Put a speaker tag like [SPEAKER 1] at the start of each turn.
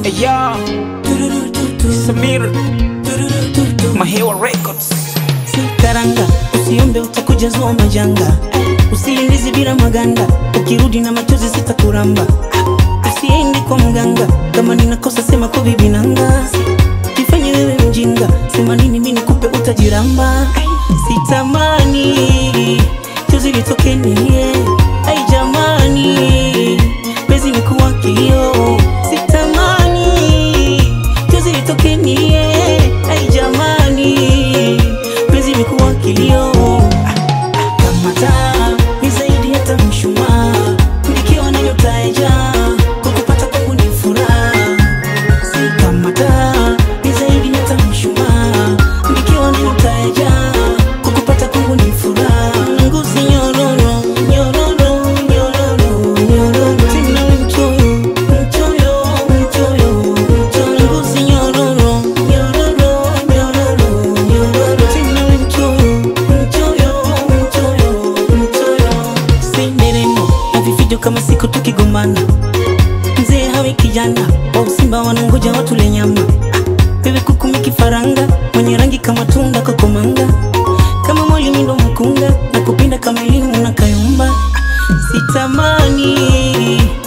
[SPEAKER 1] Eya Samir Mahewa Records
[SPEAKER 2] karanga usiombe utakujazua majanga usiindizi bila maganda ukirudi na machozi sitakuramba usiendi kwa mganga kama ninakosa sema kwa bibi nanga jifanye wewe mjinga sema nini mi nikupe utajiramba sitamani chozi litokenie ai jamani bezi nikuwa kilio sitamani chozi litokenie ai jamani bezi nikuwa kilio kamata ni zaidi hata mshumaa nikiwa na nyota ya jaa kukupata kwangu ni furaha si kamata ni zaidi hata mshumaa nikiwa na nyota ya jaa kukupata kwangu ni furaha nguzi nyororo nyororo nyororo nyororo tena mchoyo mchoyo mchoyo mchoyo nguzi nyororo nyororo nyororo nyororo tena mchoyo mchoyo mchoyo mchoyo sinderemo na vifijo kama siku tukigombana mzee hawe kijana wa usimba wanangoja watule nyama wewe kukumi kifaranga mwenye rangi kama tunda kokomanga kama mwalimu ndo mkunga na kupinda kama elimu na kayumba sitamani